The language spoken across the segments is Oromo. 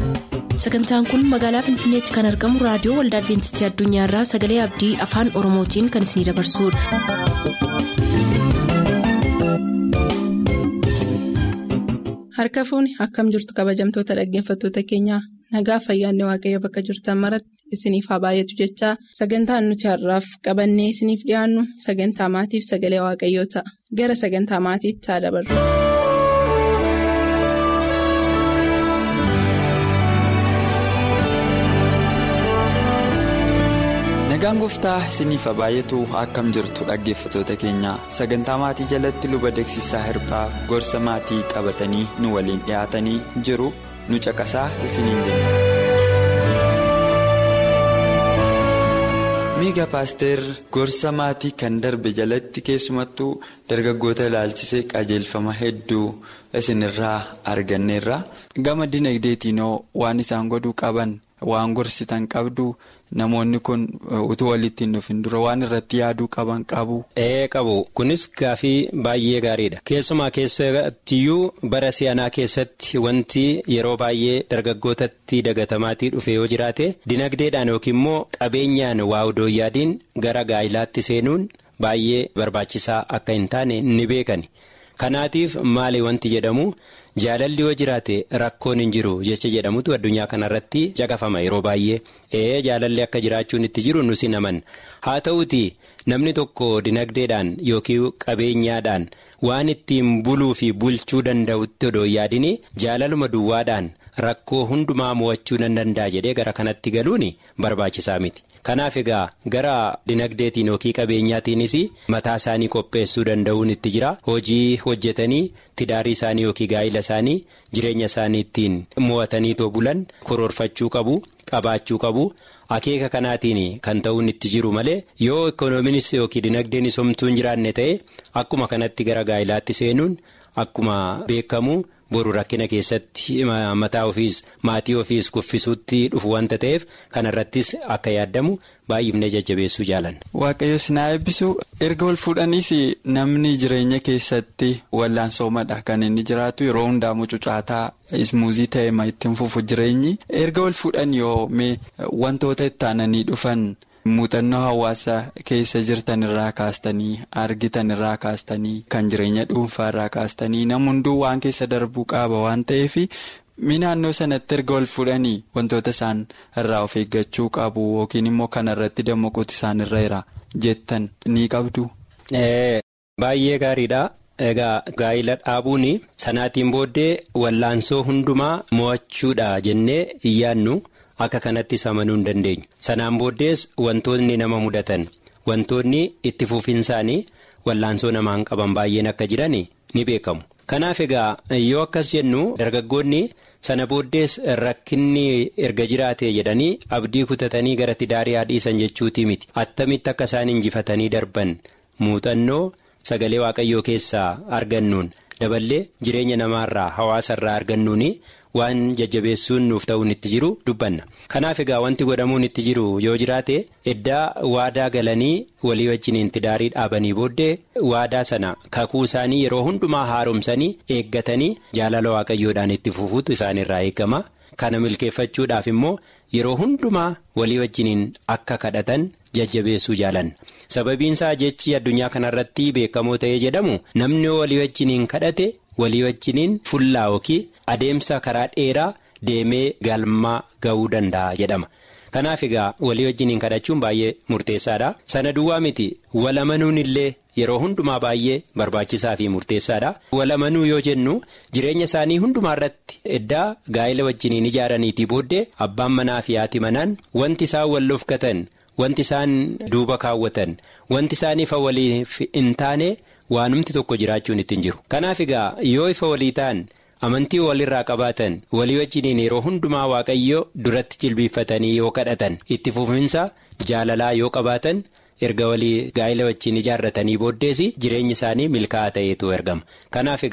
sagantaan kun magaalaa finfinneetti kan argamu raadiyoo waldaa adventistii addunyaarraa sagalee abdii afaan oromootiin kan isinidabarsudha. harka fuuni akkam jirtu kabajamtoota dhaggeeffattoota keenyaa nagaa fayyaanne waaqayyo bakka jirtan maratti isiniif haa baay'atu jechaa sagantaan nuti har'aaf qabannee isiniif dhiyaannu sagantaa maatiif sagalee waaqayyoo ta'a gara sagantaa maatiitti haa dabarru. nagaan gooftaa isiniif haa baay'atu akkam jirtu dhaggeeffatoota keenya sagantaa maatii jalatti luba deeksisaa hirphaa gorsa maatii qabatanii nu waliin dhiyaatanii jiru nu caqasaa isiniin jenna. miiga paaster gorsa maatii kan darbe jalatti keessumattuu dargaggoota ilaalchisee qajeelfama hedduu isinirraa arganneerra gama dinagdeetiinoo waan isaan godhuu qaban waan gorsitan qabdu. Namoonni kun utuu walitti hin dhufin dura waan irratti yaaduu qaban qabu. Ee qabu kunis gaafii baay'ee gaariidha keessumaa keessattiyyuu bara si'anaa keessatti wanti yeroo baay'ee dargaggootatti dagatamaatii dhufe yoo jiraate dinagdeedhaan yookiin immoo qabeenyaan waa odoo yaadiin gara gaa'ilaatti seenuun baay'ee barbaachisaa akka hin taane ni beekani kanaatiif maali wanti jedhamu. Jaalalli yoo jiraate rakkoon hin jiru jecha jedhamutu addunyaa kanarratti caqafama yeroo baay'ee ee jaalalli akka jiraachuun itti jiru nusi naman haa ta'uuti namni tokko dinagdeedhaan yookiin qabeenyaadhaan waan ittiin buluu fi bulchuu danda'utti odoo yaadini jaalaluma duwwaadhaan rakkoo hundumaa mo'achuu nan danda'a jedhee gara kanatti galuun barbaachisaa miti. Kanaaf egaa gara dinagdeetiin yookiin qabeenyaatiinis mataa isaanii qopheessuu danda'uun itti jira hojii hojjetanii tidaarii isaanii yookiin gaa'ila isaanii jireenya isaanii ittiin mo'atanii bulan koroorfachuu qabu qabaachuu qabu akeeka kanaatiin kan ta'uun itti jiru malee yoo ikoonomiinis yookiin dinagdeenis homtuu hin jiraanne ta'e akkuma kanatti gara gaa'ilaatti seenuun akkuma beekamu. boru rakkina keessatti mataa ofiis maatii ofiis kuffisuutti dhufu wanta ta'eef kanarrattis akka yaadamu baay'ifnee jajjabeessuu jaalanna. Waaqayyo sinaa eebbisu erga wal fuudhaniis namni jireenya keessatti wallaansoomadha kan inni jiraatu yeroo hundaa mucucaataa ismuuzii ta'e ma ittiin fufu jireenyi erga wal fuudhan yoo mee wantoota itti aananii dhufan. muuxannoo hawaasa keessa jirtan irraa kaastanii argitan irraa kaastanii kan jireenya dhuunfaa irraa kaastanii nam hunduu waan keessa darbuu qaba waan ta'eef mi naannoo sanatti erga wal fuudhanii wantoota isaan irraa of eeggachuu qabu yookiin immoo kanarratti dammaquuti isaan irra jira jettan ni qabdu. Baay'ee gaariidha. Egaa gaa'ila dhaabuun sanaatiin booddee wallaansoo hundumaa mo'achuudha jennee hin yaadnu. Akka kanattis amanuu hin dandeenyu sanaan booddees wantoonni nama mudatan wantoonni itti fufiinsaanii wallaansoo namaan qaban baay'een akka jiran ni beekamu. Kanaaf egaa yoo akkas jennu dargaggoonni sana booddees rakkinni erga jiraate jedhanii abdii kutatanii gara tidaarii dhiisan jechuutii miti attamitti akka isaan injifatanii darban muuxannoo sagalee waaqayyoo keessaa argannuun daballee jireenya namaarraa hawaasarraa argannuuni. waan jajjabeessuun nuuf ta'uun itti jiru dubbanna kanaaf egaa wanti godhamuun itti jiru yoo jiraate eddaa waadaa galanii walii wajjiniin tidaarii dhaabanii booddee waadaa sana kakuu isaanii yeroo hundumaa haaromsanii eeggatanii jaalala waaqayyoodhaan itti fufuutu isaanirraa eegama kana milkeeffachuudhaaf immoo yeroo hundumaa walii wajjiniin akka kadhatan jajjabeessuu jaalanna sababiinsaa jechi addunyaa kanarratti beekamoo ta'ee jedhamu namni walii wajjiniin kadhate. walii wajjiniin fullaa yookiin adeemsa karaa dheeraa deemee galmaa ga'uu danda'a jedhama kanaaf egaa walii wajjiniin kadhachuun baay'ee murteessaadha sana duwwaa miti walamanuun illee yeroo hundumaa baay'ee barbaachisaa fi murteessaadha walamanuu yoo jennu jireenya isaanii hundumaa irratti eddaa gaa'ila wajjiniin ijaaraniitii booddee abbaan manaa fi haati manaan wanti isaan wal lofgatan wanti isaan duuba kaawwatan wanti isaan ifa waliif hin taane. waanumti tokko jiraachuun ittiin jiru kanaaf egaa yoo ifa walii ta'an amantii walirraa qabaatan walii wajjiniin yeroo hundumaa waaqayyo duratti jilbiiffatanii yoo kadhatan itti fufinsa jaalalaa yoo qabaatan erga walii gaa'ila wajjin ijaarratanii booddees jireenyi isaanii milkaa'aa ta'eetu ergama kanaaf egaa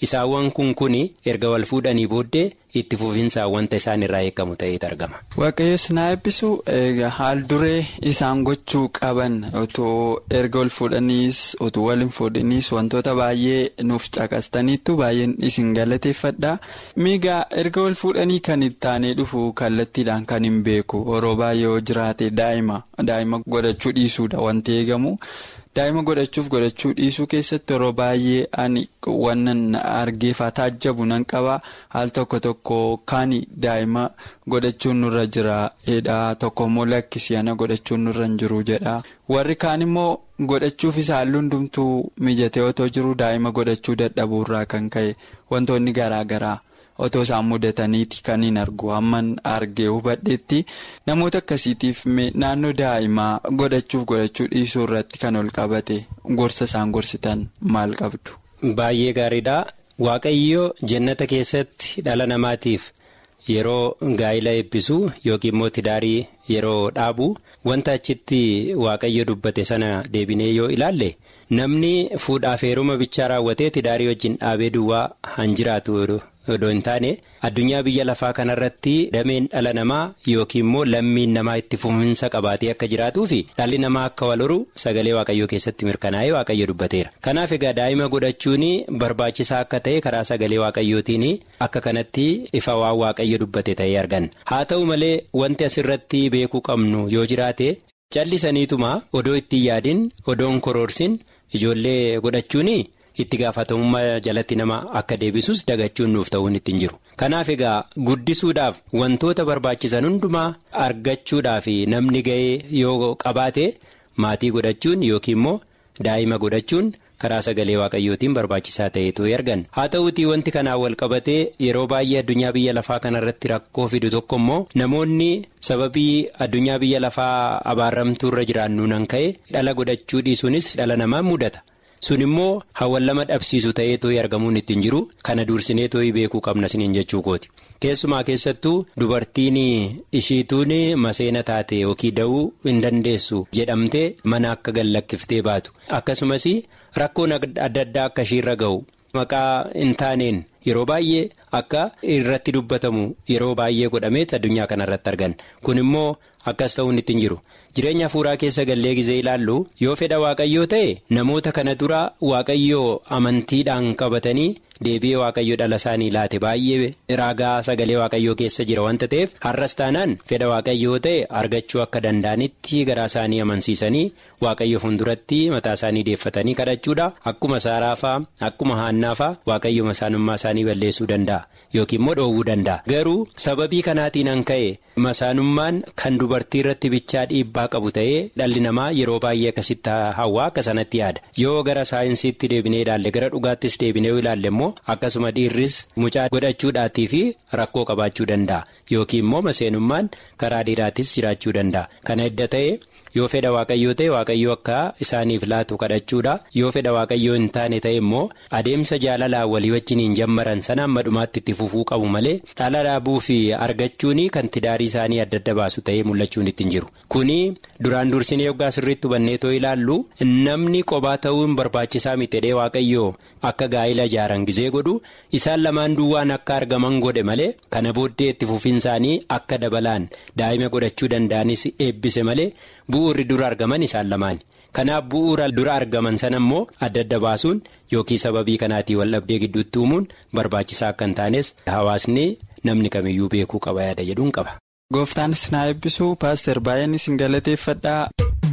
isaawwan kun kun erga wal fuudhanii booddee itti fufinsaan wanta isaan irraa eegamu ta'etu argama. Waaqayyoon na eebbisu haal duree isaan gochuu qaban otoo erga wal fuudhaniis otoo wal hin fuudhaniis wantoota baay'ee nuuf caqastaniittu baay'een isin galateeffadha. Miigaa erga wal fuudhanii kan itti aanee dhufu kallattiidhaan kan hin beeku yeroo baay'ee yoo jiraate daa'ima daa'ima godhachuu dhiisuudha wanti eegamu. daa'ima godhachuuf godhachuu dhiisuu keessatti yeroo baay'ee ani wannan argeefaa taajjabu nan qaba haal tokko tokko kan daa'ima godhachuun nurra jira jedha tokko immoo lakkisii ana godhachuun nurra hin jiru jedha warri kaan immoo godhachuuf isa halluu hundumtuu mijatee otoo jiru daa'ima godhachuu dadhabuurraa kan ka'e wantoonni garaa garaa. otoo isaan mudataniiti kan hin argu hamman argee hubadheetti namoota akkasiitiif naannoo daa'imaa godhachuuf godhachuu dhiisuu irratti kan ol qabate gorsa isaan gorsitan maal qabdu. Baay'ee gaariidha. Waaqayyo jannata keessatti dhala namaatiif yeroo gaa'ila eebbisu yookiin immoo tidaarii yeroo dhaabu wanta achitti waaqayyo dubbate sana deebinee yoo ilaalle. namni fuudhaaf heeruma bichaa raawwatee tidaarii wajjin dhaabee duwwaa han jiraatu odoo hin taane addunyaa biyya lafaa kanarratti dameen dhala namaa yookiin immoo lammiin namaa itti fufinsa qabaatee akka jiraatuu fi dhalli namaa akka wal horu sagalee waaqayyoo keessatti mirkanaa'ee waaqayyo dubbateera. kanaaf egaa daa'ima godhachuun barbaachisaa akka ta'e karaa sagalee waaqayyootiin akka kanatti ifa waan waaqayyo dubbate ta'ee arganna haa ta'u malee wanti asirratti beekuu qabnu yoo jiraate callisaniituma odoo ittiin yaadin odoon koroorsin. Ijoollee godhachuun itti gaafatamummaa jalatti nama akka deebisus dagachuun nuuf ta'uun ittiin jiru. Kanaaf egaa guddisuudhaaf wantoota barbaachisan hundumaa argachuudhaaf namni ga'ee yoo qabaate maatii godhachuun yookiin immoo daa'ima godhachuun karaa sagalee waaqayyootiin barbaachisaa ta'etu argan. Haa ta'uutii wanti kanaan wal qabatee yeroo baay'ee addunyaa biyya lafaa kanarratti rakkoo fidu tokko immoo namoonni sababii addunyaa biyya lafaa abaarramtuu irra jiraannu nan ka'e dhala godhachuu dhiisuunis dhala namaa mudata. sun immoo hawwan lama dhabsiisu ta'eetoo argamuun ittiin jiru kana dursineetoo beekuu qabna siniin jechuu kooti keessumaa keessattuu dubartiin ishiituun maseena taate yookiin da'uu hin dandeessu jedhamtee mana akka gallakkiftee baatu akkasumas rakkoon adda addaa akka ishiirra ga'u maqaa hin taaneen yeroo baay'ee akka irratti dubbatamu yeroo baay'ee godhameet addunyaa kanarratti argan kun immoo akkas ta'uun ittiin jiru. jireenya hafuuraa keessa gallee gizee ilaallu yoo fedha waaqayyoo ta'e namoota kana dura waaqayyoo amantiidhaan qabatanii deebi'ee waaqayyo dhala isaanii laate baay'ee raagaa sagalee waaqayyoo keessa jira wanta ta'eef har'as taanaan fedha waaqayyoo ta'e argachuu akka danda'anitti garaa isaanii amansiisanii waaqayyo fuulduratti mataa isaanii deeffatanii kadhachuudha akkuma saaraafaa akkuma haannaafaa waaqayyo masaanummaa isaanii balleessuu danda'a yookiin immoo dhoowwuu danda'a garuu sababii kanaatiin an ka'e masaanummaan kan dubartii irratti bichaa dhiibbaa qabu ta'ee dhalli namaa yeroo baay'ee akkasitti hawaa akka sanatti yaada yoo gara saayinsiitti deebinee ilaalle gara dhugaattis deebinee ilaalle immoo akkasuma dhiirris mucaa godhachuudhaatii fi rakkoo qabaachuu danda'a yookiin immoo maseenummaan karaa dhiiraattis jiraachuu danda'a kana edda ta'e. yoo fedha waaqayyoo ta'e waaqayyoo akka isaaniif laatu kadhachuudha yoo fedha waaqayyoo hin taane ta'e immoo adeemsa jaalalaa walii wajjin hin jammaran sana amma dhumaatti itti fufuu qabu malee dhala dhaabuu fi argachuun kan tidaarii isaanii adda adda baasu ta'ee mul'achuun ittiin jiru kuni duraan dursinee yoggaa sirriitti hubanneetoo ilaallu namni qobaa ta'uun barbaachisaa mitedhee waaqayyoo akka gaa'ila ijaaran gizee godhu isaan lamaan duwwaan akka argaman godhe malee kana booddee itti fufiinsaanii akka dabalaan daa'ima godhachuu danda'anis eebbise malee. bu'uurri dura argaman isaan lamaan kanaaf bu'uura dura argaman sana immoo adda adda baasuun yookiin sababii kanaatii waldhabdee gidduutti uumuun barbaachisaa akka hin taanes hawaasni namni kamiyyuu beekuu qaba yaada jedhuun qaba. gooftaanis na eebbisu paaster baay'een isin galateeffadhaa.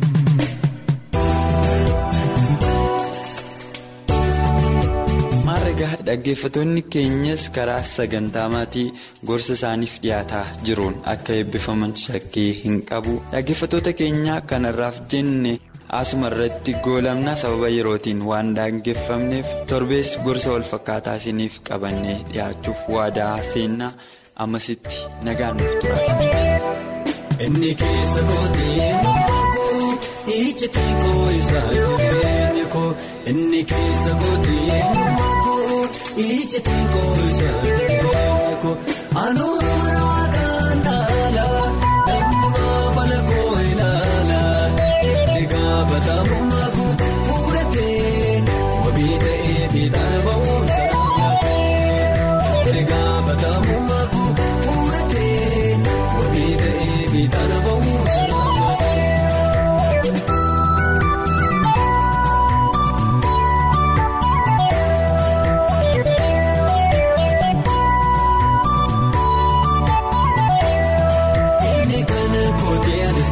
maarregaa dhaggeeffattoonni keenyas karaa sagantaa maatii gorsa isaaniif dhiyaataa jiruun akka eebbifaman shakkii hin qabu dhaggeeffattoota keenya kanarraaf jenne asuma irratti goolamna sababa yerootiin waan daangeffamneef torbees gorsa walfakkaataa isiniif qabannee dhiyaachuuf waadaa seennaa ammasitti nagaan nuuf turaasne. Inni keessa kootee koo ijjatee koo isaa jireenya koo inni keessa kootee koo ijjatee koo isaa jireenya koo anuura waaqaan taala namni maabala koo ilaala itti gaafatamu maku fuudhatee wabii ta'ee fiixaan ba'uun sana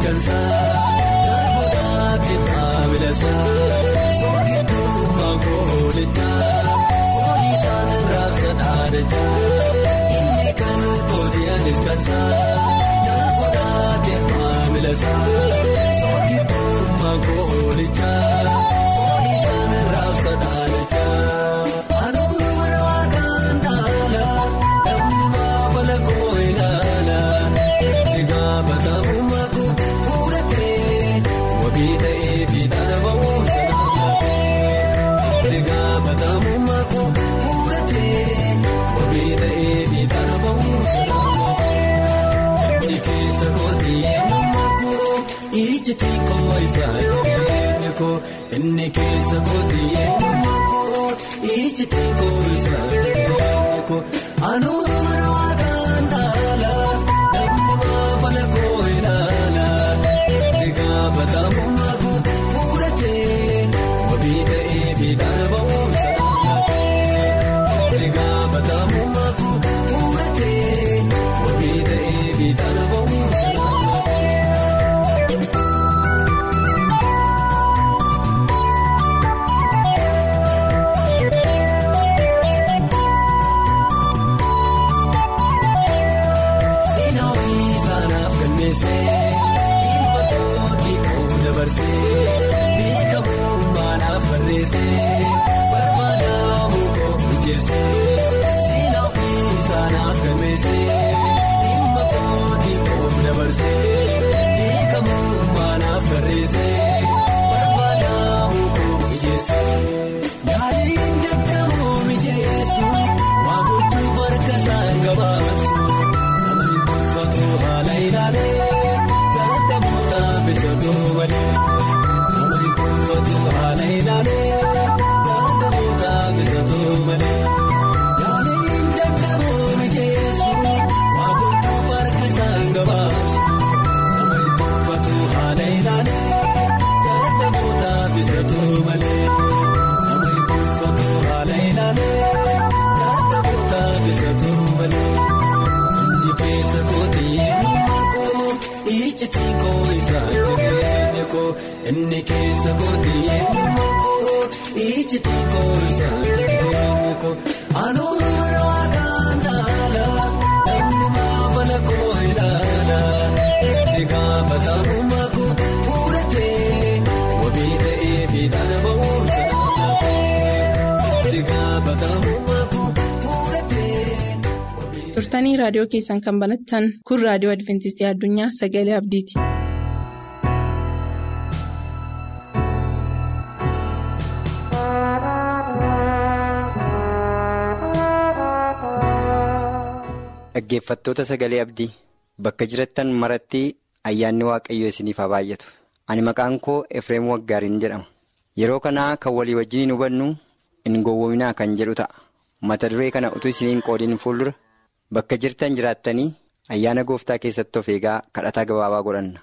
iskansaa darboodhaa kennaa milasaa soogiddummaa goolichaa polisaan raabsa dhaadachaa inni kan kootiyaan iskansaa darboodhaa kennaa milasaa soogiddummaa goolichaa polisaan raabsa dhaadachaa. Ijjiti koo isaa jireenya koo inni keessa kooti eenyummaa koo ijjiti koo isaa jireenya koo anuun mana waaqaan taala namni maafala koo ilaala itti gaafatamummaa koo fuudhatee wabii ta'ee biidhaan ba'uun sanarratee itti gaafatamummaa koo fuudhatee wabii ta'ee biidhaan ba'uun sanarratee. Ilma kootii koo dabarsee beekamummaa naaf barreessee barbaadamu koo mijeessee siina ofiisaa naaf galmeessee ilma kootii koo dabarsee beekamummaa naaf barreessee barbaadamu koo mijeessee yaaliin dadhabuu mijeessu waa gochuuf harka isaan gabaabsu. Haala ilaalee dadhabdoota bisaduu malee namni kuufatu haala ilaalee dadhabdoota bisaduu malee yaaliin dadhabuu mijeessu waa gochuuf harka isaan gabaabsu namni kuufatu haala ilaalee dadhabdoota bisaduu malee namni kuufatu haala ilaalee dadhabdoota bisaduu malee. Keessa kooti eenyummaa koo ijjiti koo isaa jireenya koo inni keessa kooti eenyummaa koo ijjiti koo isaa jireenya koo anuun mana waaqaan taala namni maafala koo ilaala itti gaafatamummaa koo fuudhatee wabii ta'ee biidhaan ba'uun sanarratee itti gaafatamummaa koo fuudhatee. turtanii raadiyoo keessan kan banattan kun raadiyoo adventistii addunyaa sagalee abdiiti. Dhaggeeffattoota sagalee abdii bakka jirattan maratti ayyaanni waaqayyoo isiniif haa baay'atu. Ani maqaan koo Efreem Waggaariin jedhama. Yeroo kanaa kan walii wajjiniin hubannu hin gowwoominaa kan jedhu ta'a. Mata duree kana utuu isiniin qoodiin fuuldura. Bakka jirtan jiraattanii ayyaana gooftaa keessatti of eegaa kadhataa gabaabaa godhanna.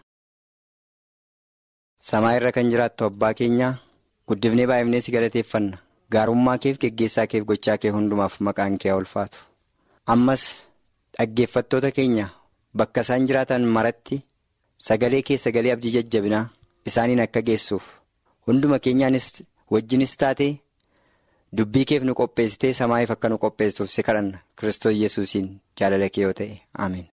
Samaa irra kan jiraattu abbaa keenyaa guddifnee baay'ifnee si galateeffanna. Gaarummaa keef geggeessaa keef gochaa kee hundumaaf maqaan kee haa ulfaatu. Ammas dhaggeeffattoota keenya bakka isaan jiraatan maratti sagalee kee sagalee abdii jajjabinaa isaaniin akka geessuuf hunduma keenyaanis wajjinis taatee. Dubbii keef nu qopheessitee samaa'iif akka nu qopheessituuf si kadhanna Kiristoos Yesuusiin jaalala kee yoo ta'e Ameen.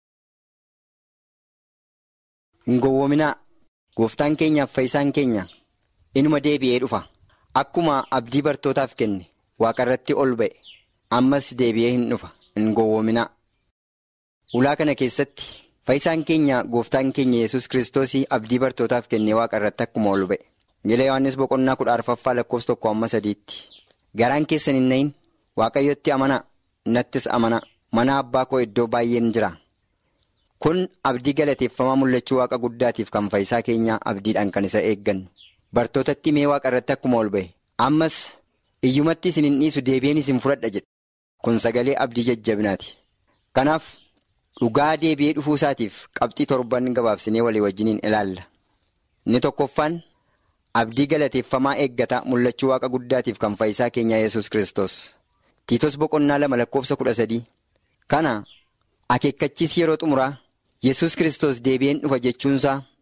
Hin gowwoominaa gooftaan keenyaaf fayyisaan keenya inuma deebi'ee dhufa akkuma abdii bartootaaf kenne waaqarratti ol ba'e ammas deebi'ee hin dhufa hin gowwoominaa. Ulaa kana keessatti fayyisaan keenya gooftaan keenya Yesuus Kiristoosii abdii bartootaaf kenne waaqarratti akkuma ol ba'e. Jila Yohaannis boqonnaa kudha arfaffaa lakkoofsa tokko amma sadiitti. Garaan keessan hin nahin waaqayyotti amanaa nattis amanaa mana abbaa koo iddoo baay'een jira. Kun abdii galateeffamaa mul'achuu waaqa guddaatiif kan fayyisaa keenyaa abdiidhaan kan isa eeggannu. Bartootatti mee waaqa irratti akkuma ol ba'e. Ammas iyyumatti isin hin dhiisu deebi'een isin fudhadha jedhe. Kun sagalee abdii jajjabinaati. Kanaaf dhugaa deebi'ee dhufuu isaatiif qabxii torban gabaabsinee walii wajjiniin ilaalla. Inni tokkoffaan. Abdii galateeffamaa eeggataa mul'achuu waaqa guddaatiif kan fayyisaa keenyaa yesus Kiristoos. Tiitos boqonnaa lama lakkoofsa kudha sadii. Kana akeekkachiis yeroo xumuraa yesus Kiristoos deebi'een dhufa jechuunsaa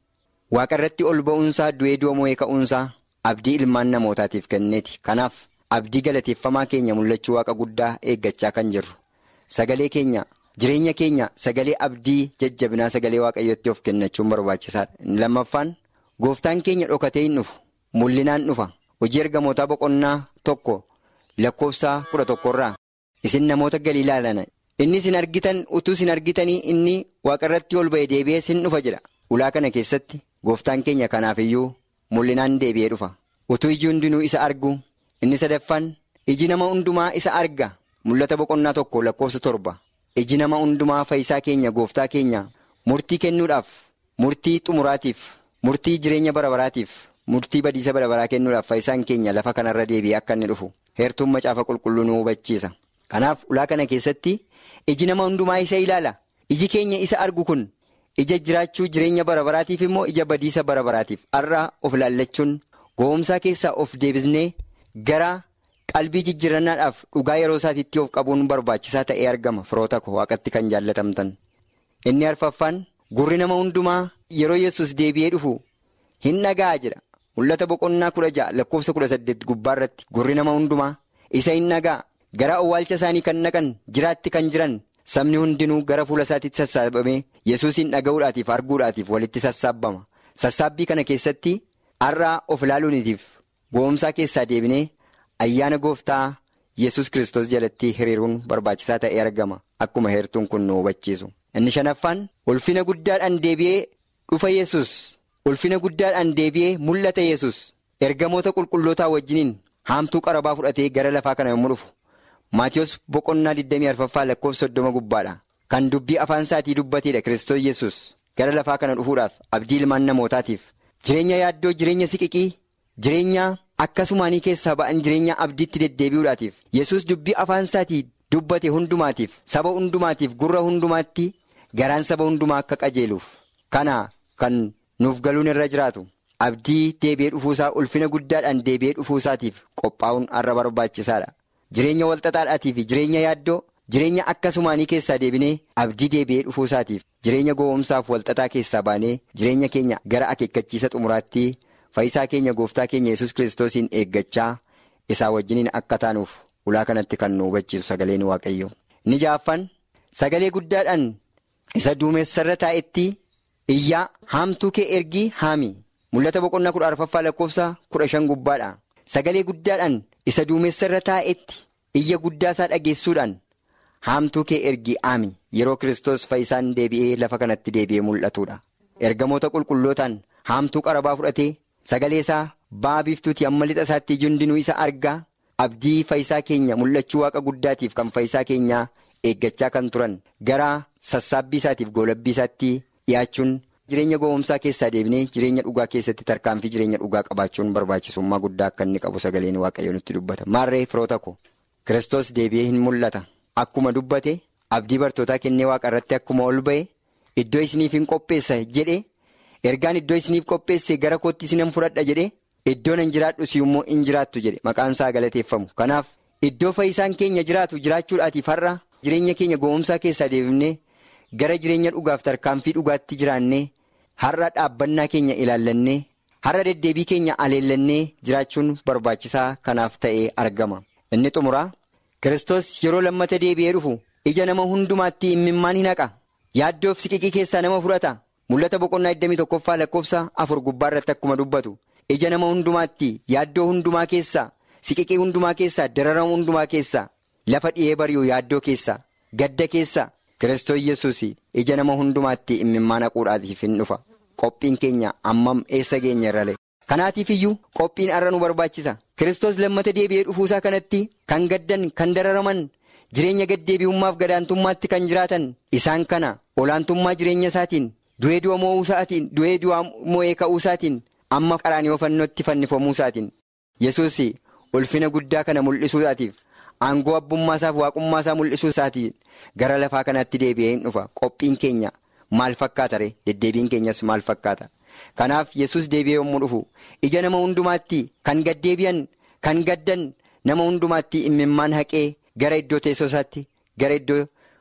waaqa irratti ol ba'uunsaa du'ee du'a mo'ee ka'uunsaa abdii ilmaan namootaatiif kenneeti kanaaf abdii galateeffamaa keenya mul'achuu waaqa guddaa eeggachaa kan jirru sagalee keenya jireenya keenya sagalee abdii jajjabinaa sagalee waaqayyootti of kennachuun barbaachisaadha lammaffaan gooftaan keenya dhokatee hin dhufu mul'inaan dhufa hojii ergamootaa boqonnaa tokko lakkoofsa kudha tokkorraa isin namoota galiilaa lana inni isin argitan utuu isin argitanii inni waaqa irratti ol ba'e deebi'ee isin dhufa jedha ulaa kana keessatti gooftaan keenya kanaafiyyuu mul'inaan deebi'ee dhufa utuu iji hundinuu isa argu inni sadaffaan iji nama hundumaa isa arga mul'ata boqonnaa tokko lakkoofsa torba iji nama hundumaa fayyisaa keenya gooftaa keenya murtii kennuudhaaf murtii xumuraatiif murtii jireenya barabaraatiif murtii badiisa barabaraa kennuudhaaf fayyisaan keenya lafa kanarra deebi'ee akka inni dhufu heertuun macaafa qulqulluu nu hubachiisa kanaaf ulaa kana keessatti iji nama hundumaa isa ilaala iji keenya isa argu kun ija jiraachuu jireenya barabaraatiif immoo ija badiisa barabaraatiif har'a of ilaallachuun gowwomsaa keessaa of deebisnee gara qalbii jijjiirannaadhaaf dhugaa yeroo isaatiitti of qabuun barbaachisaa ta'ee argama firoota koo waaqatti kan jaallatamtan inni arfaffaan gurri nama hundumaa yeroo yesus deebi'ee dhufu hin dhaga'a jedha mul'ata boqonnaa kudha ja'a lakkoofsa kudha saddeet gubbaa irratti gurri nama hundumaa isa hin dhaga'a gara awwaalcha isaanii kan naqan jiraatti kan jiran sabni hundinuu gara fuula isaatiitti sassaabamee yesuusiin dhaga'uudhaatiif arguudhaatiif walitti sassaabbama sassaabbii kana keessatti har'aa of ilaaluunitiif gowwomsaa keessaa deebinee ayyaana gooftaa yesus kristos jalatti hiriiruun barbaachisaa ta'ee argama akkuma heertuun kun nu hubachiisu inni shanaffaan ulfina guddaadhaan deebi'ee dhufa yesus ulfina guddaadhaan deebi'ee mul'ata yesus ergamoota qulqullootaa wajjiniin haamtuu qarabaa fudhatee gara lafaa kana yommuu dhufu. Maatiyus boqonnaa 24ffaa lakkoofsa 30 gubbaadha. Kan dubbii afaan isaatii dubbateedha Kiristoos Yesus gara lafaa kana dhufuudhaaf abdii ilmaan namootaatiif jireenya yaaddoo jireenya siqiqii jireenya akkasumaanii keessaa ba'an jireenya abdiitti deddeebi'uudhaatiif Yesus dubbii afaan isaatii dubbate hundumaatiif saba hundumaatiif gurra hundumaatti garaan saba hundumaa akka qajeeluuf kana kan nuuf galuun irra jiraatu abdii deebi'ee dhufuusaa ulfina guddaadhaan deebi'ee dhufuusaatiif qophaa'uun har'a barbaachisaadha. Jireenya walxaxaadhaatii fi jireenya yaaddoo jireenya akkasumaanii keessaa deebinee abdii deebi'ee dhufuusaatiif jireenya gowwomsaaf walxaxaa keessaa baanee jireenya keenya gara akeekkachiisa xumuraatti fayyisaa keenya gooftaa keenya yesus kiristoosiin eeggachaa isaa wajjiniin akka taanuuf ulaa kanatti kan nu hubachiisu sagaleen waaqayyo. Inni ja'affaan sagalee guddaadhaan isa duumessarra taa'etti iyyaa haamtuu kee ergii haami mul'ata boqonnaa kudha arfaffaa lakkoofsa kudha shan gubbaadha sagalee guddaadhaan. isa duumessarra taa'etti iyya guddaasaa dhageessuudhaan haamtuu kee ergii haami yeroo kiristoos fayyisaan deebi'ee lafa kanatti deebi'ee mul'atudha ergamoota qulqullootaan haamtuu qarabaa fudhatee sagalee isaa ba'a biiftuuti amma lixa isaatti hundinuu isa argaa abdii fayyisaa keenya mul'achuu waaqa guddaatiif kan fayyisaa keenyaa eeggachaa kan turan gara sassaabbii isaatiif goolabbii isaatti dhiyaachuun. Jireenya gowwomsaa keessaa deebinee jireenya dhugaa keessatti tarkaanfii jireenya dhugaa qabaachuun barbaachisummaa guddaa akka inni qabu sagaleen waaqayyo nutti dubbata. Maarree firoota ko Kiristoos deebi'ee hin mul'ata. Akkuma dubbate abdii bartootaa kennee waaqa irratti akkuma ol ba'e iddoo isiniif hin qopheessa jedhe ergaan iddoo isiniif qopheesse gara kootti isinan fudhadha jedhe iddoo nan jiraadhu si'ummoo hin jiraattu jedhe maqaan isaa galateeffamu. Kanaaf iddoo fayyisaan keenya jiraatu jiraachuudhaatiif har'a jireenya keenya gowwomsaa keessaa deebifnee gara jireenya dhugaaf tarkaanfii dhugaatti jiraannee. Har'a dhaabbannaa keenya ilaallannee har'a deddeebii keenya aleellannee jiraachuun barbaachisaa kanaaf ta'ee argama. Inni xumuraa Kiristoos yeroo lammata deebi'ee dhufu ija nama hundumaatti imimmaan hin haqa. Yaaddoof siqiqii keessaa nama fudhata. Mul'ata boqonnaa 21ffaa lakkoofsa afur gubbaa irratti akkuma dubbatu. Ija nama hundumaatti yaaddoo hundumaa keessaa siqiqii hundumaa keessaa dararama hundumaa keessaa lafa dhi'ee bari'u yaaddoo keessaa gadda keessaa. Kiristoos Yesuus ija nama hundumaatti imimmaan haquudhaatiif hin dhufa. Qophiin keenya ammam eessa geenya irralee. Kanaatiif iyyuu qophiin har'a nu barbaachisa. Kiristoos lammata deebi'ee dhufuusaa kanatti kan gaddan kan dararaman jireenya gaddeebi'ummaaf gadaantummaatti kan jiraatan isaan kana olaantummaa jireenya isaatiin du'ee du'a mo'uu isaatiin du'ee du'a mo'ee ka'uu isaatiin amma qaraanii fannootti fannifamuu isaatiin Yesuus ulfina guddaa kana mul'isuudhaatiif. Aangoo abbummaasaaf waaqummaasaa mul'isuu isaatiin gara lafaa kanatti deebi'ee hin dhufa qophiin keenya maal fakkaata ree deddeebiin keenyas maal fakkaata kanaaf yesus deebi'ee yommuu dhufu ija nama hundumaatti kan gaddeebi'an kan gaddan nama hundumaatti imimmaan haqee gara iddoo teessoo isaatti gara iddoo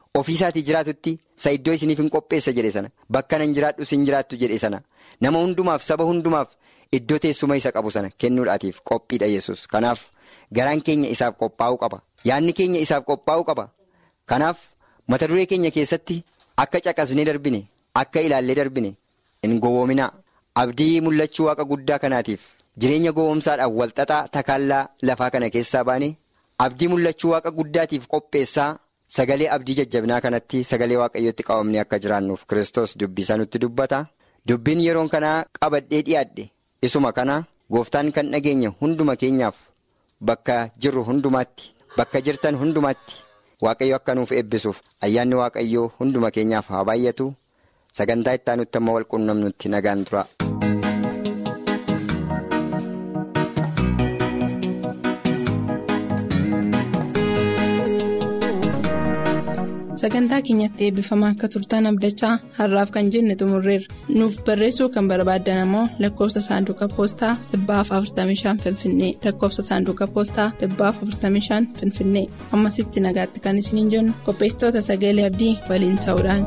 ofiisaatii jiraatutti isa iddoo isiniif hin qopheessa jedhe sana bakka nan jiraadhu sin jiraattu jedhe sana nama hundumaaf saba hundumaaf iddoo teessuma isa qabu sana kennuudhaatiif qophiidha yesus kanaaf garaan keenya isaaf qophaa'uu qaba yaadni keenya isaaf qophaa'uu qaba kanaaf mata duree keenya keessatti akka caqasnee darbine akka ilaallee darbine hin gowwoominaa abdii mul'achuu waaqa guddaa kanaatiif jireenya gowwoomsaadhaan walxaxaa takaallaa lafaa kana keessaa baane abdii mul'achuu waaqa guddaatiif qopheessaa. Sagalee abdii jajjabinaa kanatti sagalee waaqayyootti qabamnee akka jiraannuuf Kiristoos dubbisaa nutti dubbata. Dubbiin yeroon kanaa qabadhee dhiyaadhe isuma kana gooftaan kan dhageenya hunduma keenyaaf bakka jirru hundumaatti bakka jirtan hundumaatti waaqayyo akka nuuf eebbisuuf ayyaanni waaqayyoo hunduma keenyaaf haa baay'atu sagantaa itti aanutti amma wal quunnamnutti nagaan tura. sagantaa keenyatti eebbifamaa akka turtan abdachaa har'aaf kan jenne xumurreerra nuuf barreessuu kan barbaaddan ammoo lakkoofsa saanduqa poostaa 45 finfinnee lakkoofsa saanduqa poostaa 45 finfinnee ammasitti nagaatti kan isiniin jennu qopheessitoota sagalee abdii waliin ta'uudhaan.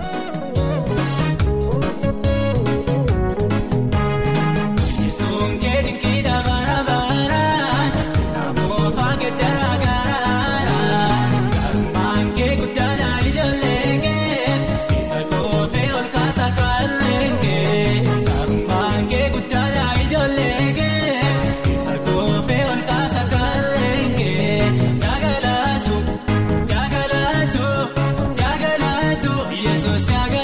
Yesus.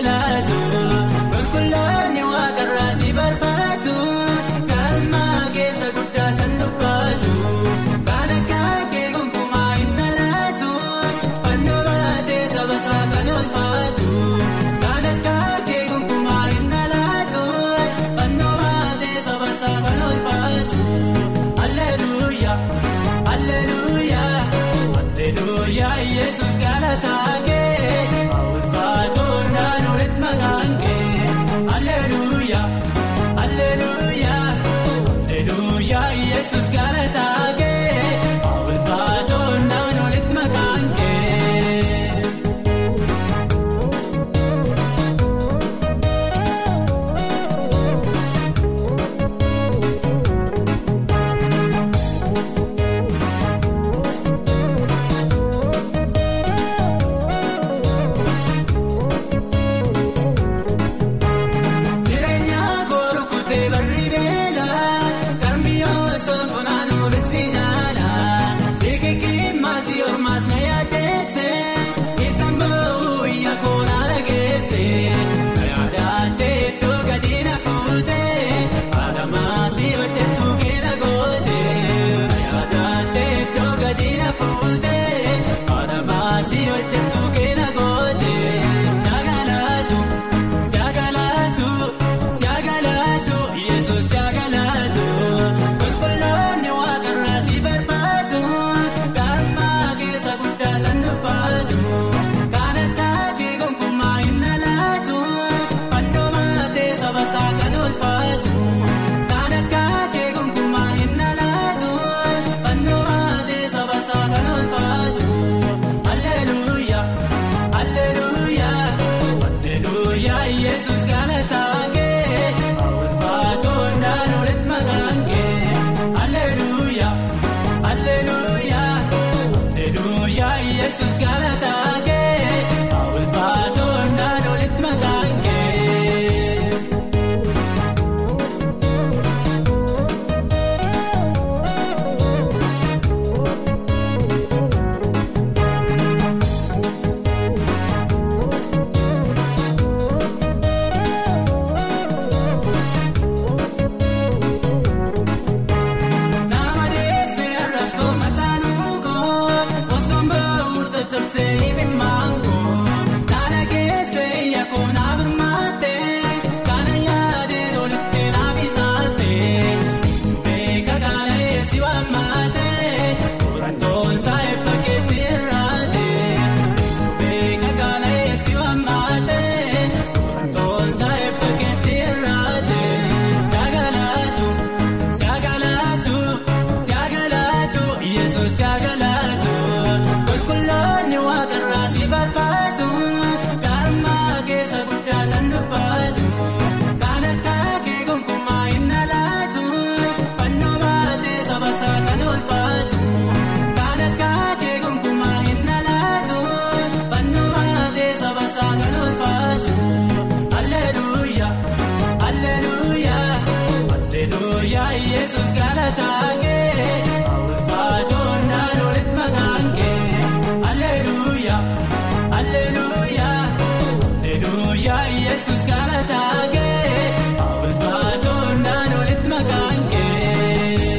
galataa kee awwaalfaatoon naannooletti maqaan kee.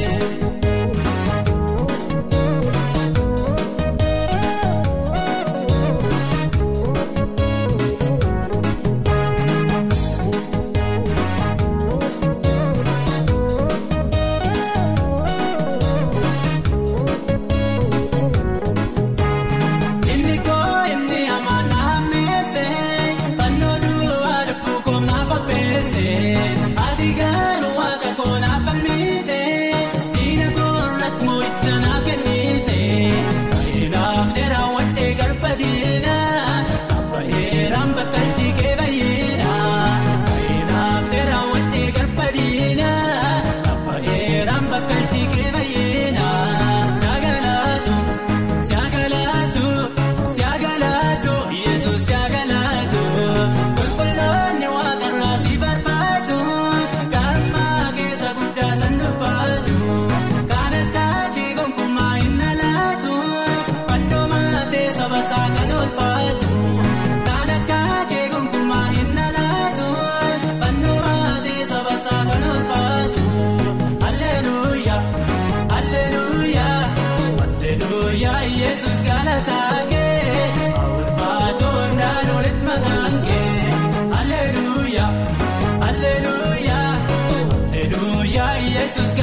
Inni koo inni amaan na hammeesse fannoo duwwaa lubbuu koomnaa qopheesse ati garuu waaqa koonaa falmiite diina koorratti moo'icha naaf kennite baay'inaaf dheeraa wadhee galba diina abba'eeraan bakka jigee bayyina baay'inaaf dheeraa wadhee galba diina abba'eeraan bakka jigee bayyina sagalaatu. Siyaagalaatu siyaagalaatu yesuus siyaagalaatu qulqulloonni waaqarraa si barbaadu galmaa keessa guddaa san dubbaatu kan akka kee gonkumaa hin alaatu fannoo maatee saba isaa kan oolfaatu kan akka kee gonkumaa hin alaatu fannoo maatee saba isaa kan oolfaatu alleluuyaa alleluuyaa. Alleluuyaa Yesuus galataa kee awwaalfaatoon naannooletti maqaan kee Alleluuyaa Alleluuyaa Alleluuyaa Yesuus